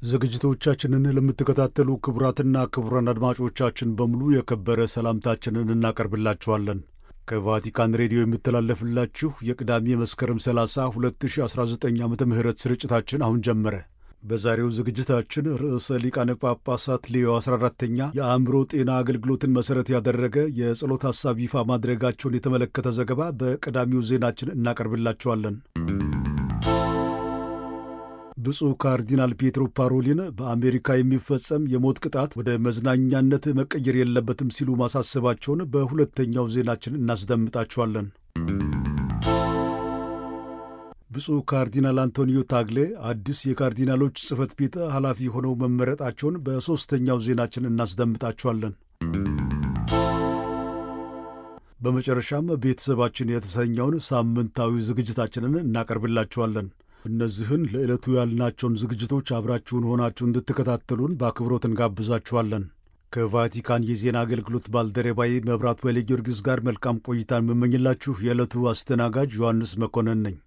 ዝግጅቶቻችንን ለምትከታተሉ ክቡራትና ክቡራን አድማጮቻችን በሙሉ የከበረ ሰላምታችንን እናቀርብላችኋለን። ከቫቲካን ሬዲዮ የሚተላለፍላችሁ የቅዳሜ መስከረም 30 2019 ዓ ም ስርጭታችን አሁን ጀመረ። በዛሬው ዝግጅታችን ርዕሰ ሊቃነ ጳጳሳት ሌዮ 14ተኛ የአእምሮ ጤና አገልግሎትን መሠረት ያደረገ የጸሎት ሐሳብ ይፋ ማድረጋቸውን የተመለከተ ዘገባ በቀዳሚው ዜናችን እናቀርብላችኋለን። ብፁዕ ካርዲናል ፔትሮ ፓሮሊን በአሜሪካ የሚፈጸም የሞት ቅጣት ወደ መዝናኛነት መቀየር የለበትም ሲሉ ማሳሰባቸውን በሁለተኛው ዜናችን እናስደምጣችኋለን። ብፁዕ ካርዲናል አንቶኒዮ ታግሌ አዲስ የካርዲናሎች ጽሕፈት ቤት ኃላፊ ሆነው መመረጣቸውን በሦስተኛው ዜናችን እናስደምጣችኋለን። በመጨረሻም ቤተሰባችን የተሰኘውን ሳምንታዊ ዝግጅታችንን እናቀርብላችኋለን። እነዚህን ለዕለቱ ያልናቸውን ዝግጅቶች አብራችሁን ሆናችሁ እንድትከታተሉን በአክብሮት እንጋብዛችኋለን። ከቫቲካን የዜና አገልግሎት ባልደረባዬ መብራት ወይለ ጊዮርጊስ ጋር መልካም ቆይታን የምመኝላችሁ የዕለቱ አስተናጋጅ ዮሐንስ መኮንን ነኝ።